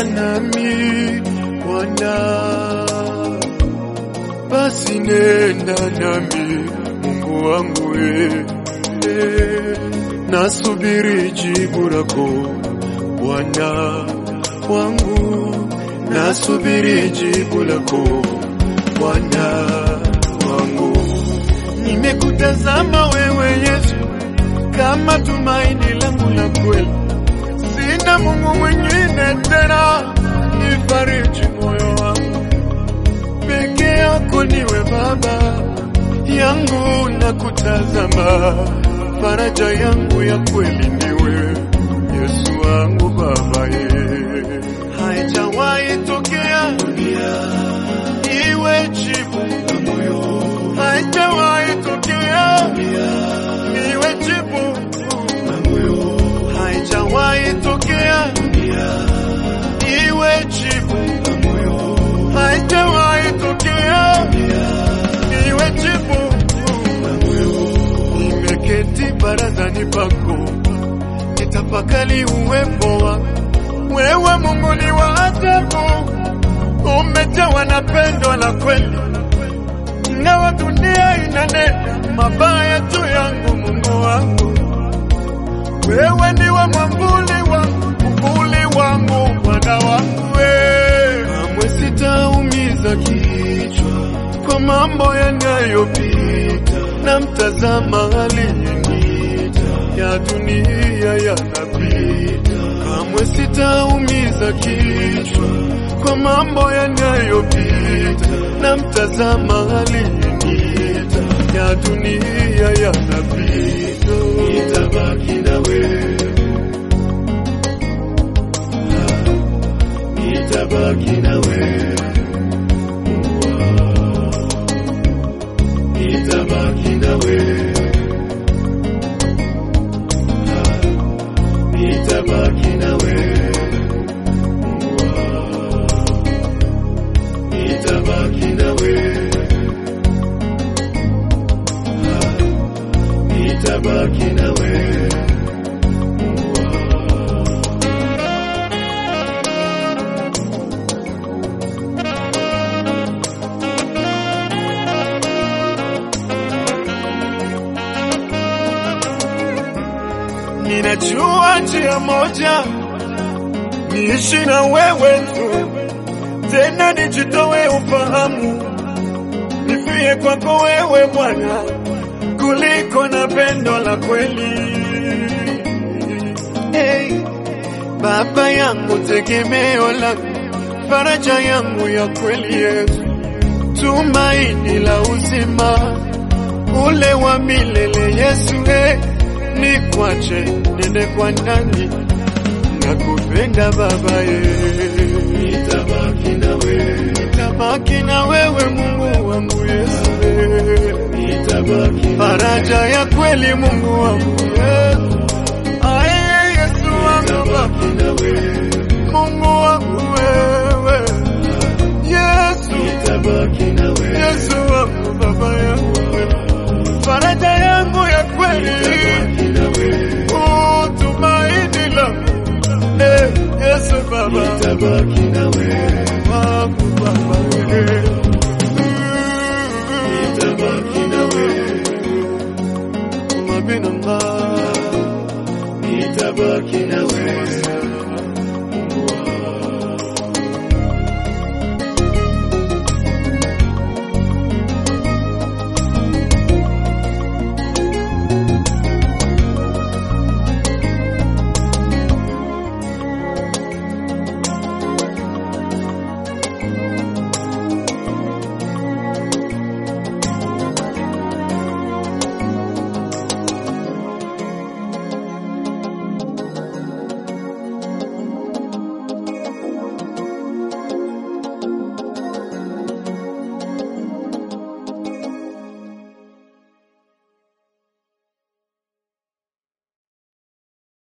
nami Bwana, basi nenda nami Mungu wangu we, e, nasubiri jibu lako Bwana wangu, nasubiri jibu lako Bwana wangu. Nimekutazama wewe Yesu kama tumaini langu la kweli, sina Mungu mwingine tena, nifariji moyo wangu, peke yako niwe Baba yangu, na kutazama faraja yangu ya kweli niwe Yesu wangu Baba ye, haijawahi tokea iwe jibu la moyo, haijawahi tokea niwe jibu la moyo, haijawahi tokea iwe jibu la moyo, haijawahi tokea niwe jibu la moyo. Nimeketi barazani pako, nitafakari uwepo wako wewe, Mungu ni wa ajabu, umejawa na pendo la kweli ingawa dunia inanena mabaya juu yangu, Mungu wangu, wewe ndiwe mwambuli wangu, uvuli wangu, Bwana wangu, we kamwe sitaumiza kichwa kwa mambo yanayopita, na mtazama aliyeniita, ya dunia yanapita, kamwe sitaumiza kichwa kwa mambo yanayopita, na mtazama aliyeniita, ya dunia yanapita, nitabaki nawe, nitabaki nawe, nitabaki nawe, nitabaki nawe. nitabaki nawe, nitabaki nawe. Ninajua njia moja niishi na wewe tu tena nijitowe ufahamu, nifie kwako wewe Bwana, kuliko na pendo la kweli. Hey, Baba yangu, tegemeo langu, faraja yangu ya kweli, Yesu, tumaini la uzima, ule wa milele Yesu, hey, nikwache nende kwa nani? Nakupenda Baba ye, nitabaki nawe, nitabaki na wewe Mungu wangu Yesu, nitabaki faraja ya kweli Mungu wangu Yesu, aye Yesu wangu Baba, Mungu wangu wewe Yesu, nitabaki